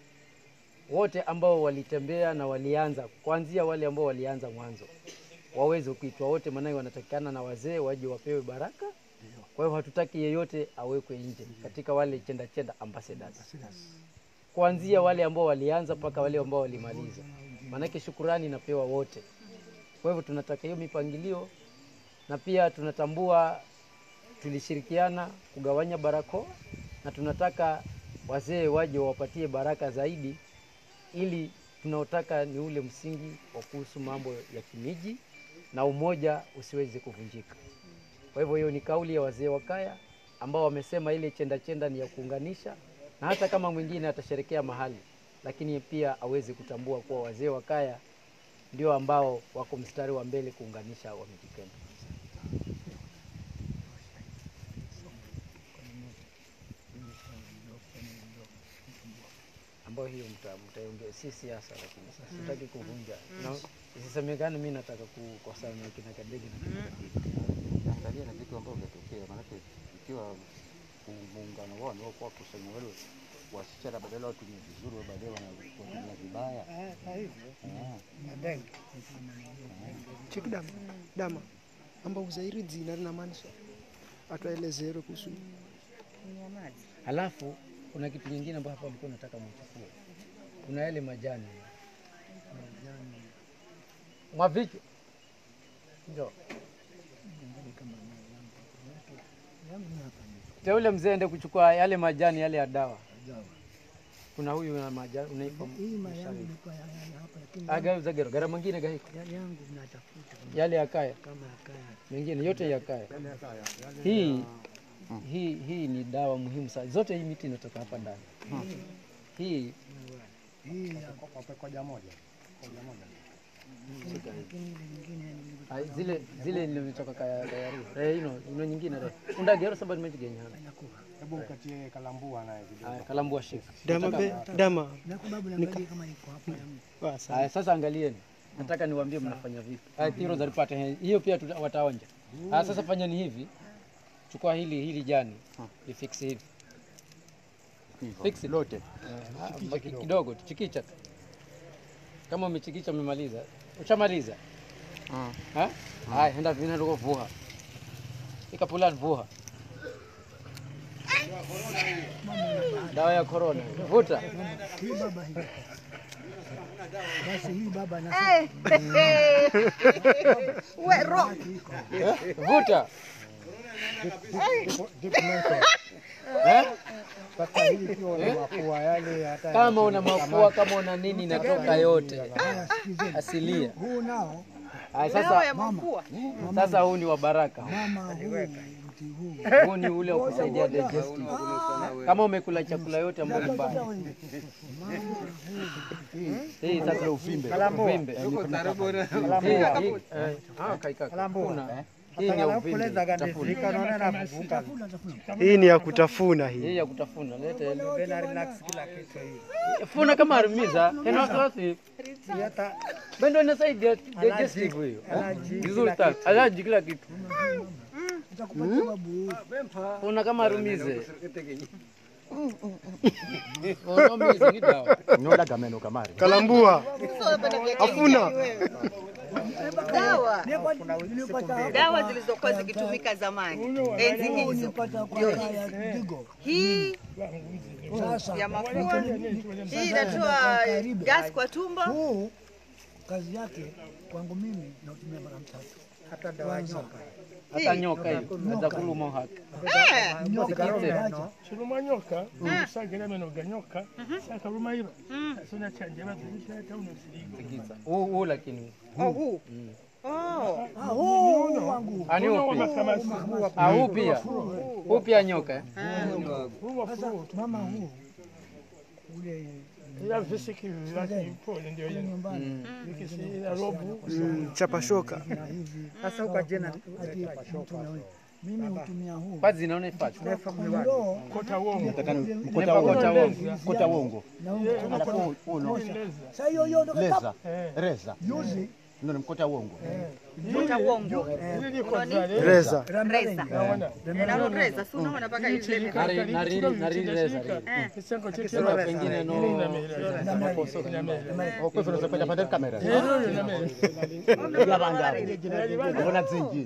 wote ambao walitembea na walianza kuanzia wale ambao walianza mwanzo waweze kuitwa wote, maanake wanatakikana na wazee waje wapewe baraka. Kwa hiyo hatutaki yeyote awekwe nje katika wale chenda chenda ambassadors, kuanzia wale ambao walianza mpaka wale ambao walimaliza, maanake shukurani inapewa wote. Kwa hivyo tunataka hiyo mipangilio, na pia tunatambua tulishirikiana kugawanya barakoa na tunataka wazee waje wawapatie baraka zaidi, ili tunaotaka ni ule msingi wa kuhusu mambo ya kimiji na umoja usiweze kuvunjika. Kwa hivyo hiyo ni kauli ya wazee wa kaya ambao wamesema ile chenda chenda ni ya kuunganisha, na hata kama mwingine atasherekea mahali, lakini pia aweze kutambua kuwa wazee wa kaya ndio ambao wako mstari wa mbele kuunganisha Wamijikenda. ambayo hiyo mta- mtaongea, si siasa, lakini sasa sitaki kuvunja na isisemekane mi nataka kukosana na kina Kadege na kina
Angalia na vitu ambavyo vimetokea, maanake ikiwa mu- muungano wao ndio kwa kusanya wale wasichana badala watumie vizuri, wao baadaye wana- wanatumia vibaya. Ah.
Cheki dama dama amba uzairi dzina rinamaanisha atwaelezere kuhusu
Kunywa maji.
Halafu kuna kitu kingine ambayo hapa walikuwa nataka mchukue, kuna yale majani mwavicho njo teule mzee ende kuchukua yale majani yale ya dawa kuna huyu na majani unaipa
Hii mali yangu ilikuwa ya- ya- ya hapa lakini
agauza gero gara mwingine gaiko
yale yangu mnatafuta
yale ya kaya
kama yakaya.
mengine yote ya kaya hii hii hii ni dawa muhimu sana zote hii miti inatoka hapa ndani hii
Hii ya
koja moja.
lakini ile nyingine ni
ai, zile zile nilitoka kaya kaya eh ino ino nyingine re unda gero sababu nimejigenya
Hebu mkatie kalambua naye kidogo.
haya kalambua shika
Dama be, dama.
na kwa sababu naangalia kama iko hapa ya mtu.
Wa, sawa.
haya sasa angalieni nataka niwaambie mnafanya vipi haya tiro zalipata he- hiyo pia tuta- wataonja haya sasa fanyeni hivi chukua hili hili jani ifix hivi fix it.
Lote.
Ah, baki kidogo chikicha tu. kama umechikicha umemaliza ushamaliza Ha? haya enda vina ndogo vuha ikapulan vuha dawa ya corona vuta
Hii baba hii. Basi hii baba na
We, ro-
vuta
Sasa hii ikiwa na mapua yale hata
kama una mafua kama una nini inatoka yote
haya sikizeni.
asilia
Huu nao
haya
dawa
sasa
ya mafua
sasa huu ni wa baraka
mama huu mti huu.
huu ni ule wa kusaidia digestive kama umekula chakula yote ambayo ni mbaya hii sasa uvimbe uvimbe Hii- hii- eh, ah, kaikaka. Kuna. hii ni ya uvimbe tafuna.
Tafuna tafuna.
Hii ni ya kutafuna hii.
hii ya kutafuna lete funa kama arimiza henasasi bendo inasaidia digestive hiyo vizuri sana alaji kila kitu
Nitakupatia babu.
funa kama arumize unomize ni dawa
Nyola gameno kamari.
Kalambua.
afuna dawa
Nilipata hapa
dawa zilizokuwa zikitumika zamani enzi hizo
nilipata kwa ya Digo.
hii
Sasa
ya mafua hii inatoa gas kwa tumbo
huu kazi yake kwangu mimi nautumia mara mtatu. Hata dawa nyoka.
hata nyoka hiyo aza kuluma haka
Eh,
Nyoka
Sikite.
acha.
chiruma nyoka usagera meno ga nyoka sakaruma iba asona chanje bazirisha hata unasirigo
Sikiza. huu huu lakini
oh, huu oh.
Ah, huu wangu.
ani
Uno
huu pia
makamasi
Ah, huu pia huu pia nyoka eh?
huwa
Sasa
furu
mama huu ule
ila visiki vilaki pole ndio
ule
yeye
nyumbani
vikisi ila robu
Mm, chapa shoka.
na hivi. Sasa ukajena mimi hutumia huu.
Pazi zinaona ifati
Kondoo
kota wongo
Nepa kota wongo.
Kota wongo.
na huu
Alafu uno
sasa hiyo hiyo ndo
leza. Reza.
juzi
Ndio ni mkota wongo.
Kota wongo
ili liko zale
Reza.
reza
naona
nalo reza si unaona mpaka hivi
Nari- nari- nari reza rili.
kisango chetu
Sasa pengine no makoso
Kwa hivyo unaweza pande kamera.
Mbona
Mbona zingi?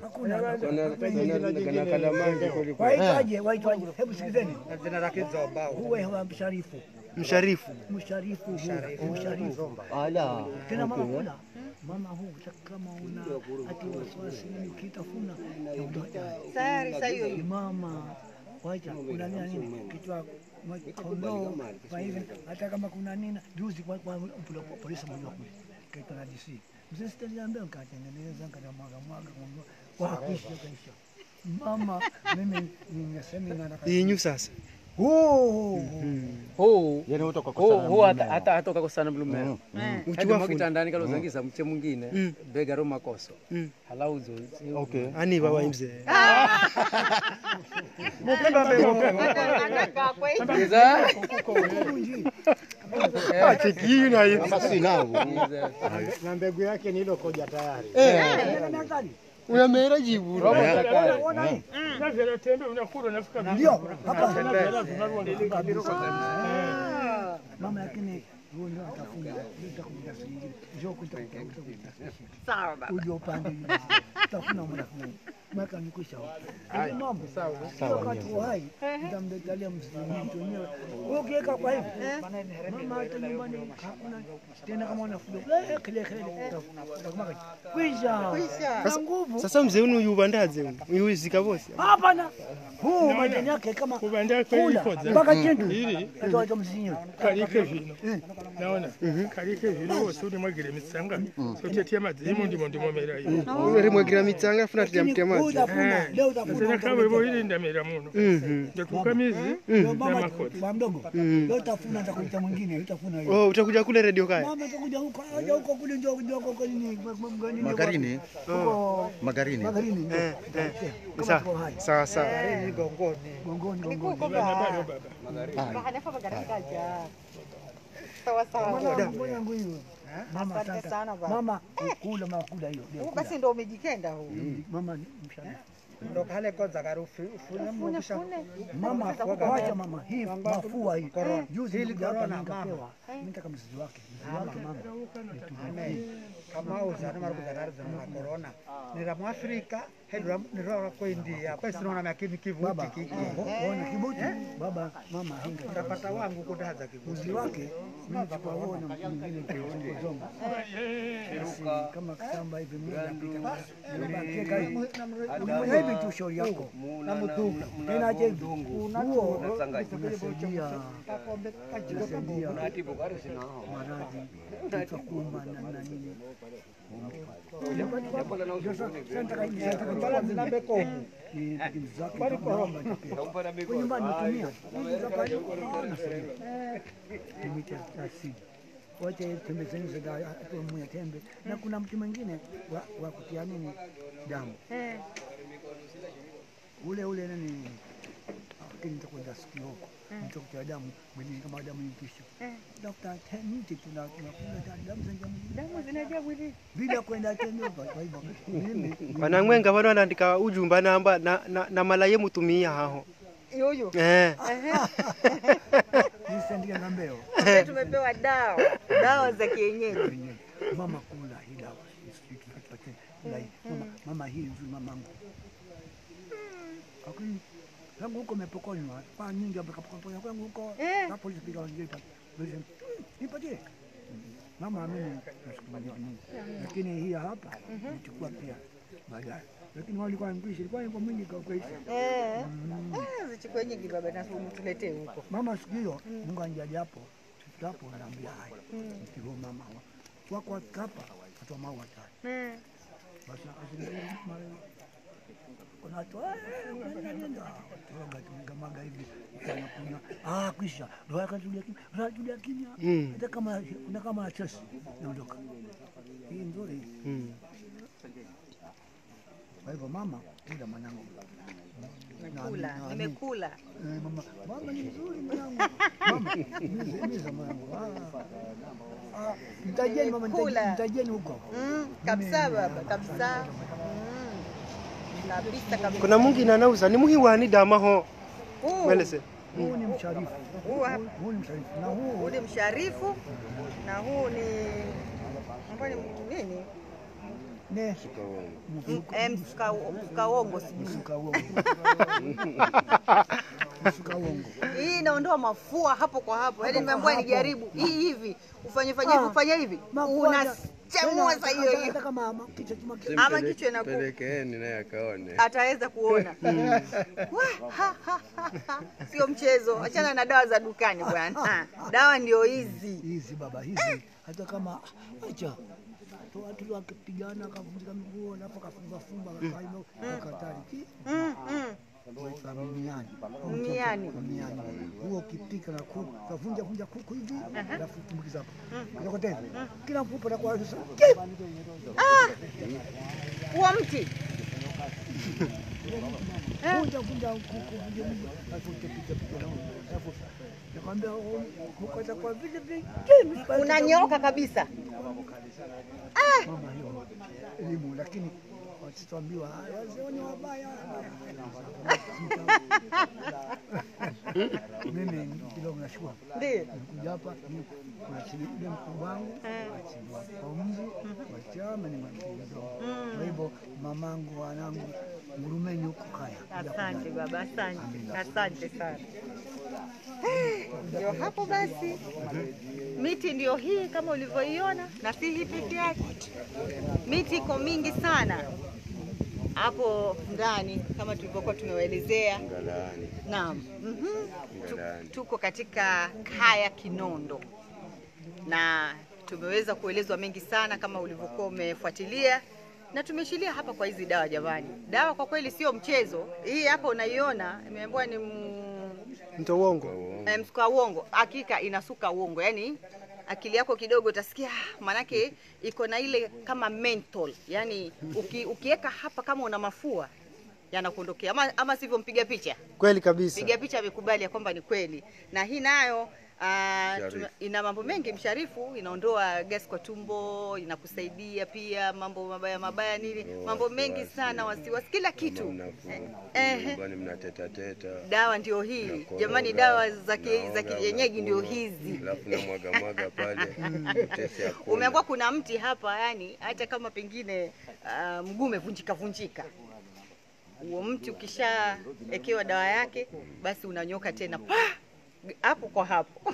waitwaje waitwaje hebu sikizeni huwe wa msharifu
Msharifu.
msharifu huu msharifu
Ala.
tena mama kula mama huu kama una ati wasiwasi nini ukitafuna
tayari saa hiyo hiyo
mama waita kuna nini na nini kichwa ma- kondoo kwa hivi hata kama kuna nini juzi kwa kwa mpula polisi mmoja kule kaitwa na DC mzee sitaliambia nikatengeneza nikamwaga mwaga ngombe kwa kuisha kaisha mama mimi ningesema na
Inyu sasa.
huu
huu
Yeye utoka
huu
kwa
huu hata hata hata ukakosana mlumeo
Uchiwafu.
hadi kitandani kalozangisa mche mwingine bega ro makoso
Mm.
halauzo
Okay.
Ani baba mzee.
anakaa kwa hivi
Iza.
Cheki hii na hii.
Kama si nao.
Iza.
Na mbegu yake ni ile koja tayari.
Unamera jibu.
Robo takare.
na vile tembe unakula unafika
ndio hapa
na vile vinarudi
mama lakini huo ndio atafuna nitakuja singine njoo kuita
sawa baba
uje upande utafuna mwana mwaka nikwisha Haya mambo sawa
Sawa,
wakati wa hai nitamletea mtu mwenyewe wewe ukiweka kwa hivi mama hata nyumbani hakuna tena kama unafuga eh kile kile utakumaka kwisha na nguvu
Sasa mzee unu yubandaze unu uyuzika bose
hapana huu majani yake kama
kubanda
kula
kwelikodza
mpaka chindu
ili
atoa mzinyo
kalike vino naona kalike vino wose uri mwagire mitsanga sotetia madzimu ndimo ndimomera iyo
rimwagira mitsanga afuna tiramtia madzi
utafuna leo utafuna
sasa kawevo ili ndamera muno
Mhm.
ndekukamizi
Ndio mama
makozi.
kwa mdogo leo utafuna atakuita mwingine utafuna hiyo
Oh, utakuja kule redio kaya
mama atakuja huko aje huko kule ndio ndio huko nini mgani
Magarini,
huko
Magarini.
magarini ndio
Eh, eh.
kama
Sawa.
tuko hai
sawa sawa
gongoni gongoni
bado baba
Mwana- mwana yangu hiyo mama
Asante
asante
sana baba.
mama kula mama kula hiyo ndio
Huu
kula.
basi ndo umejikenda huu.
mama ni mshana
Ndo kale kwanza karufu ufune mwisha.
mama wacha mama hii mafua hii juzi nilikuja hapa nikapewa nitaka mzizi wake mzizi wake mama
Kama uzana mara kuzana za corona. Nira Mwafrika hedra nira kwa India. Kwa sinaona makini kivuti
baba
kiki.
ona kibuti baba mama hinga
Utapata wangu kudaza kivuti.
mzizi wake mimi chukua huo na mtu mwingine kwa zongo basi kama kitamba hivi mmoja pita nimebakia hivi Ulimwona hivi tu shauri yako na mtupu tena aje hivi huo unasaidia unasaidia maradhi utakumba na na nini wote pembezeni za mwenye tembe na kuna mtu mwingine wa, wa kutia nini damu ule ule nani lakini nitakwenda sikio huko nitakutia damu mwilini kama damu ipisha dafuta mti tuna tunakula damu za damu zinajaa mwilini bila kwenda tena kwa hivyo mimi
vanamwenga vano wanaandika ujumba namba na, na, na mala ye mutumia haho
Yuyu.
eh.
nisendia na mbeo
Sasa tumepewa dawa, dawa za kienyeji.
mama kula hii dawa Sijui tupatie kula hii mama, mama hii nzuri mamangu lakini tangu huko mepokonywa kwa nyingi amekapokonya kwangu huko na polisi piga wanjipa polisi nipatie mama mimi nashukuru Mungu lakini hii hapa nichukua pia baadaye lakini walikuwa mkwishi ilikuwa ipo mingi kwa kweli
Eh. Ah, zichukue nyingi baba na tuletee huko.
mama siku hiyo Mungu anijalia hapo tutapo anaambia haya mkiwa mama wa kwa hapa atoa maua tano basi akazungumza mara kuna watu "Eh, kwenda nenda toga tumegamaga hivi tunakunywa ah kwisha ndio akatulia kimya akatulia kimya
Mm.
hata kama kuna kama chesi naondoka hii nzuri
Mm.
kwa hivyo mama kila mwanangu
Nimekula,
Na- na-
nimekula.
Eh, mama mama ni mzuri mwanangu mama miza miza mwanangu ah ah mtajeni mama
Kula.
mtajeni mtajeni huko
Mm, kabisa baba, kabisa. Mm. Kabisa kabisa.
kuna mwingine anauza ni muhiwani damaho
Huu,
mwelese
huu ni msharifu
huu hapa.
huu ni msharifu na
huu
huu
ni msharifu na huu ni ambao ni nini?
ne
M- eh, msuka- msukaongo sijui.
msuka uongo msuka uongo
Hii inaondoa mafua hapo kwa hapo. Yaani nimeambiwa nijaribu hii hivi, ufanye fanye hivi,
Ah.
ufanye hivi. Unachemua saa hiyo hiyo.
hata kama ama kichwa chuma
Ama kichwa inaku
Pelekeeni naye akaone.
ataweza kuona. Wah, ha, ha, ha, ha. Sio mchezo. Achana na dawa za dukani bwana. Dawa ndio hizi.
hizi baba hizi hata kama acha tu watu wakipigana akavunjika miguu alafu akafunga funga akaima akatari ki
Mm, mm.
weka mimiani
Mmiani.
mimiani huo ukipika na kuku kavunja vunja kuku hivi alafu tumbukiza hapo inakote hivi kila mfupa na kwa sasa
Huo mti.
vunja vunja kuku vunja vunja alafu utapika pika na alafu nakwambia oh, kuku atakuwa vile vile
Unanyoka kabisa.
mama hiyo elimu lakini sitwambiwa "Ah, wazee wenye wabaya mimi kidogo nashukuru
Ndio.
nikuja hapa ni- kuna chini ule mkubwa wangu achiliwa kwa umzi wa chama ni mwanamdogo kwa hivyo mamangu wanangu ngurumeni huko kaya kuja
Asante
kujali.
baba, asante, asante sana. Ndio hapo basi, miti ndio hii kama ulivyoiona, na si hii peke yake, miti iko mingi sana hapo ndani kama tulivyokuwa tumewaelezea.
Ngalaani,
Naam. Mhm. Tu-
Ngalaani.
Tuko katika kaya Kinondo na tumeweza kuelezwa mengi sana kama ulivyokuwa umefuatilia, na tumeshilia hapa kwa hizi dawa. Jamani, dawa kwa kweli sio mchezo. Hii hapa unaiona imeambiwa ni m-
Mto uongo.
eh, msuka uongo. Hakika inasuka uongo, yani akili yako kidogo utasikia "Ah," manake iko na ile kama menthol, yani uki, ukiweka hapa kama una mafua yanakuondokea, ama, ama sivyo? Mpiga picha
Kweli kabisa.
piga picha amekubali ya kwamba ni kweli, na hii nayo ah,
Msharifu.
tuna- ina mambo mengi msharifu, inaondoa gas kwa tumbo, inakusaidia pia mambo mabaya mabaya nini,
Oh,
mambo mengi
wasiwasi.
sana, wasiwasi, kila
kama
kitu.
mnafuu
Ehe.
nyumbani mnateta teta,
Dawa ndio hii
Unakoroga,
jamani, dawa za ki- za
unaoga,
kienyeji ndio
unakunywa,
hizi.
alafu na mwaga mwaga pale, utesi hakuna.
Umeambiwa kuna mti hapa, yani hata kama pengine ah, mguu umevunjika vunjika, huo mti ukishaekewa dawa yake, basi unanyoka tena pa hapo kwa hapo.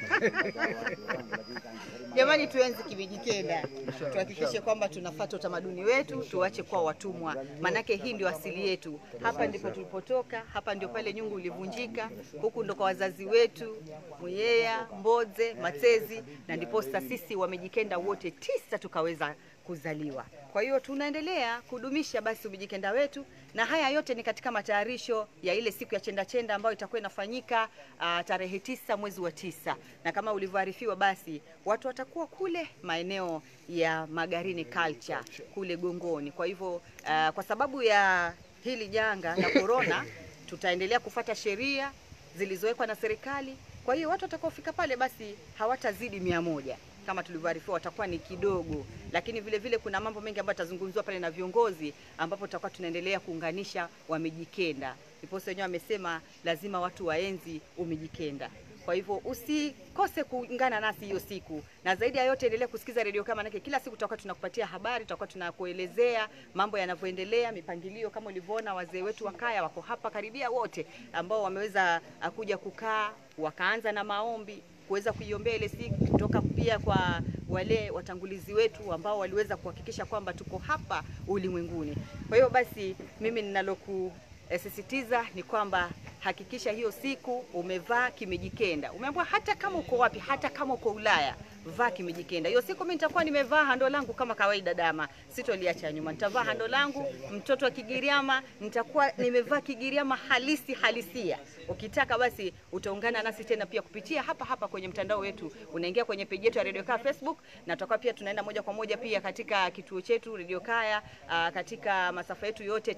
Jamani, tuenzi Kimijikenda, tuhakikishe kwamba tunafuata utamaduni wetu, tuache kuwa watumwa, manake hii ndio asili yetu. Hapa ndipo tulipotoka, hapa ndio pale nyungu ulivunjika, huku ndo kwa wazazi wetu Mweyeya, Mbodze, Matezi, na ndiposa sisi Wamijikenda wote tisa tukaweza kuzaliwa. Kwa hiyo tunaendelea kudumisha basi umijikenda wetu, na haya yote ni katika matayarisho ya ile siku ya chenda chenda ambayo itakuwa inafanyika uh, tarehe tisa mwezi wa tisa, na kama ulivyoarifiwa, basi watu watakuwa kule maeneo ya Magarini Culture kule Gongoni. Kwa hivyo uh, kwa sababu ya hili janga la corona, tutaendelea kufata sheria zilizowekwa na serikali. Kwa hiyo watu watakaofika pale basi hawatazidi mia moja kama tulivyoarifiwa, watakuwa ni kidogo, lakini vile vile kuna mambo mengi ambayo yatazungumziwa pale na viongozi, ambapo tutakuwa tunaendelea kuunganisha Wamijikenda. Ndiposa wenyewe wamesema lazima watu waenzi Umijikenda. Kwa hivyo usikose kuungana nasi hiyo siku, na zaidi ya yote endelea kusikiza redio kama manake, kila siku tutakuwa tunakupatia habari, tutakuwa tunakuelezea mambo yanavyoendelea, mipangilio. Kama ulivyoona wazee wetu wa kaya wako hapa karibia wote, ambao wameweza ah, kuja kukaa wakaanza na maombi kuweza kuiombea ile siku, kutoka pia kwa wale watangulizi wetu ambao waliweza kuhakikisha kwamba tuko hapa ulimwenguni. Kwa hiyo basi mimi ninaloku eh, sisitiza ni kwamba hakikisha hiyo siku umevaa kimejikenda. Umeambiwa hata kama uko wapi, hata kama uko Ulaya, vaa kimejikenda. Hiyo siku mimi nitakuwa nimevaa hando langu kama kawaida, dama sitoliacha nyuma, nitavaa hando langu. Mtoto wa Kigiriama nitakuwa nimevaa Kigiriama halisi halisia. Ukitaka basi utaungana nasi tena pia kupitia hapa hapa kwenye mtandao wetu, unaingia kwenye peji yetu ya Radio Kaya Facebook, na tutakuwa pia tunaenda moja kwa moja pia katika kituo chetu Radio Kaya aa, katika masafa yetu yote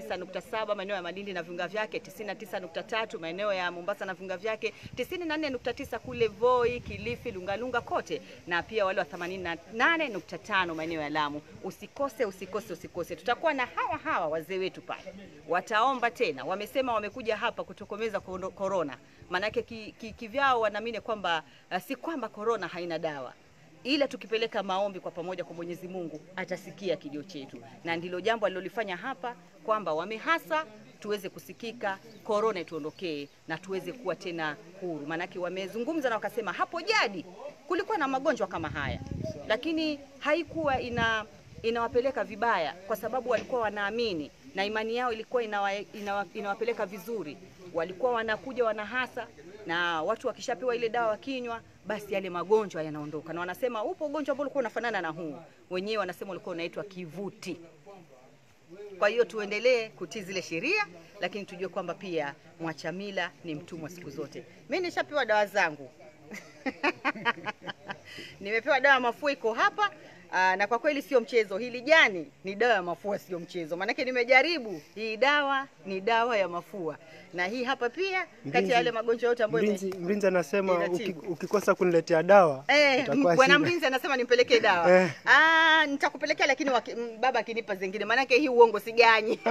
99.7 maeneo ya Malindi na viunga vyake, 99.3 maeneo ya Mombasa na viunga vyake, 94.9 kule Voi, Kilifi, Lungalunga kote, na pia wale wa 88.5 maeneo ya Lamu. Usikose, usikose, usikose. Tutakuwa na hawa hawa wazee wetu pale, wataomba tena. Wamesema wamekuja hapa kutokomeza kondo- korona, maanake kivyao ki, kivyao wanaamini kwamba uh, si kwamba korona haina dawa ila tukipeleka maombi kwa pamoja kwa Mwenyezi Mungu atasikia kilio chetu, na ndilo jambo alilolifanya hapa kwamba wamehasa tuweze kusikika, korona ituondokee na tuweze kuwa tena huru. Maanake wamezungumza na wakasema hapo jadi kulikuwa na magonjwa kama haya, lakini haikuwa ina inawapeleka vibaya, kwa sababu walikuwa wanaamini na imani yao ilikuwa inawa, inawa, inawapeleka vizuri. Walikuwa wanakuja wanahasa, na watu wakishapewa ile dawa wakinywa, basi yale magonjwa yanaondoka, na wanasema upo ugonjwa ambao ulikuwa unafanana na huu, wenyewe wanasema ulikuwa unaitwa kivuti. Kwa hiyo tuendelee kutii zile sheria, lakini tujue kwamba pia mwacha mila ni mtumwa siku zote. Mimi nishapewa dawa zangu nimepewa dawa ya mafua iko hapa Aa, na kwa kweli sio mchezo. Hili jani ni dawa ya mafua, sio mchezo. Maanake nimejaribu hii dawa, ni dawa ya mafua, na hii hapa pia kati
Mlinzi-
ya yale magonjwa yote ambayo ime-
Mlinzi, mlinzi anasema uki,
Inatibu.
ukikosa kuniletea dawa
Eh,
itakuwa
bwana
shida.
mlinzi anasema nimpelekee dawa.
Eh.
Ah, nitakupelekea lakini waki, m- baba akinipa zingine, maanake hii uongo siganyi.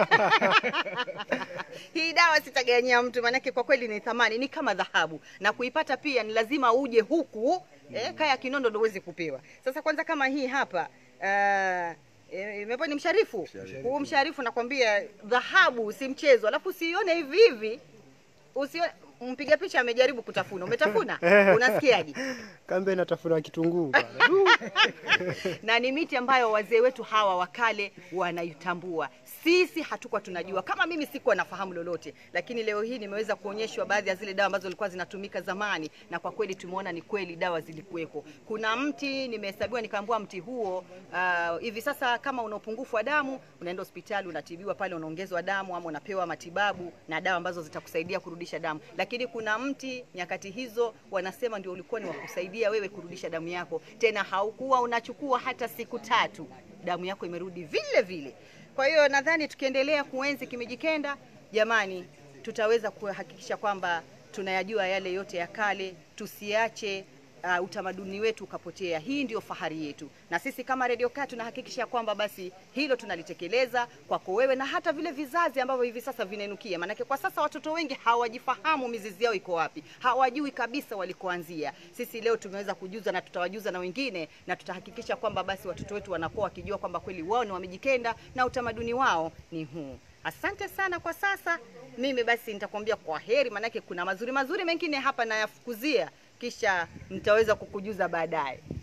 hii dawa sitaganyia mtu, maanake kwa kweli ni thamani, ni kama dhahabu, na kuipata pia ni lazima uje huku eh, kaya Kinondo ndio uweze kupewa. Sasa kwanza kama hii hapa ah, eh, imepo ni msharifu huu msharifu, nakwambia dhahabu si mchezo, alafu usione hivi hivi usione mpiga picha amejaribu kutafuna, umetafuna unasikiaje?
Kambe natafuna kitunguu bwana.
na ni miti ambayo wazee wetu hawa wakale wanaitambua. Sisi hatukuwa tunajua, kama mimi sikuwa nafahamu lolote, lakini leo hii nimeweza kuonyeshwa baadhi ya zile dawa ambazo zilikuwa zinatumika zamani, na kwa kweli tumeona ni kweli dawa zilikuwepo. Kuna mti nimehesabiwa, nikaambiwa mti huo ah, hivi sasa kama una upungufu wa damu unaenda hospitali unatibiwa pale, unaongezwa damu ama unapewa matibabu na dawa ambazo zitakusaidia kurudisha damu. Lakini kuna mti nyakati hizo wanasema ndio ulikuwa ni wa kusaidia wewe kurudisha damu yako, tena haukuwa unachukua hata siku tatu, damu yako imerudi vile vile. Kwa hiyo nadhani tukiendelea kuenzi Kimijikenda, jamani, tutaweza kuhakikisha kwamba tunayajua yale yote ya kale, tusiache uh, utamaduni wetu ukapotea. Hii ndio fahari yetu, na sisi kama Radio Kaa tunahakikisha kwamba basi hilo tunalitekeleza kwako wewe na hata vile vizazi ambavyo hivi sasa vinainukia. Maanake kwa sasa watoto wengi hawajifahamu mizizi yao iko wapi, hawajui kabisa walikoanzia. Sisi leo tumeweza kujuza na tutawajuza na wengine, na tutahakikisha kwamba basi watoto wetu wanakuwa wakijua kwamba kweli wao ni Wamijikenda na utamaduni wao ni huu. Asante sana kwa sasa. Mimi basi nitakwambia kwa heri, maanake kuna mazuri mazuri mengine hapa nayafukuzia, kisha nitaweza kukujuza baadaye.